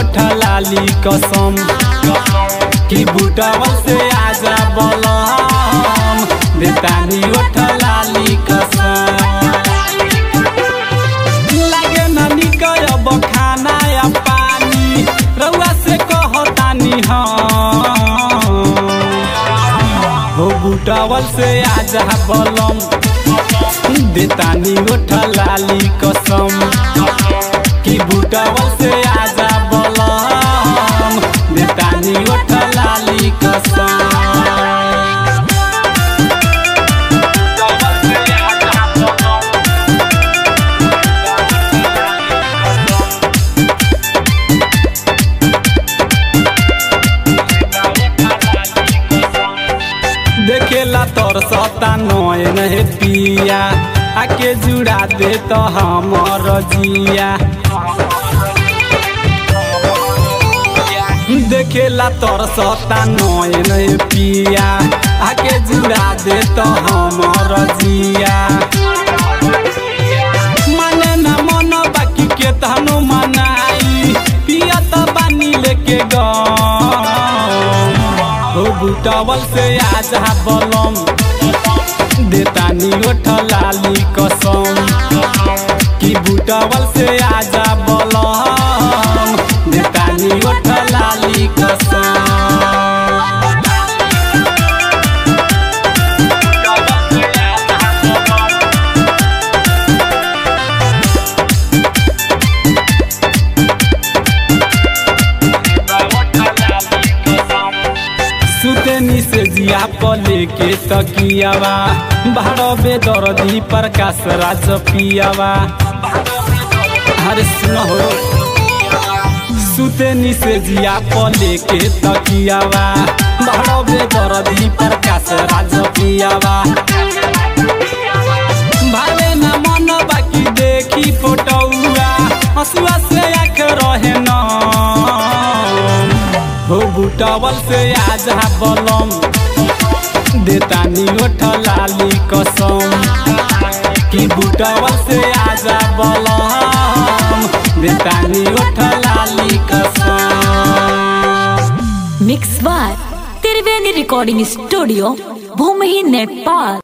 ओठ लाली कसम कि बुटवल से आजा बलम देतानी ओठ लाली कसम लागे ना निकल अब खाना या पानी रउआ से कहतानी हम हो बुटवल से आजा बलम देतानी ओठ लाली कसम कि बुटवल से आजा बलम देतानी ओठ लाली कसम देखेला तोर सता नयन हे पिया आके जुड़ा दे तो हमर जिया देखेला तोर सता नयन हे पिया आके जुड़ा दे तो हमर जिया माने ना मन बाकी के तहनो मनाई पिया त बानी लेके गम हो बुटवल से आजा बलम देतानी ओठ लाली कसम कि बुटवल से आजा बलम देतानी ओठ लाली कसम सुतनी से जिया पले के तकियावा बारह बेदर्दी प्रकाश राज पियावा अरे सुनो हो सुतनी से जिया पले के तकियावा बारह बेदर्दी प्रकाश राज पियावा भाले ना मन बाकी देखी फोटोआ हसुआ से आख रहे ना हो बुटवल से आजा बलम देतानी ओठ लाली कसम कि बुटवल से आजा बलम देतानी ओठ लाली कसम मिक्स बार त्रिवेणी रिकॉर्डिंग स्टूडियो भूमि नेपाल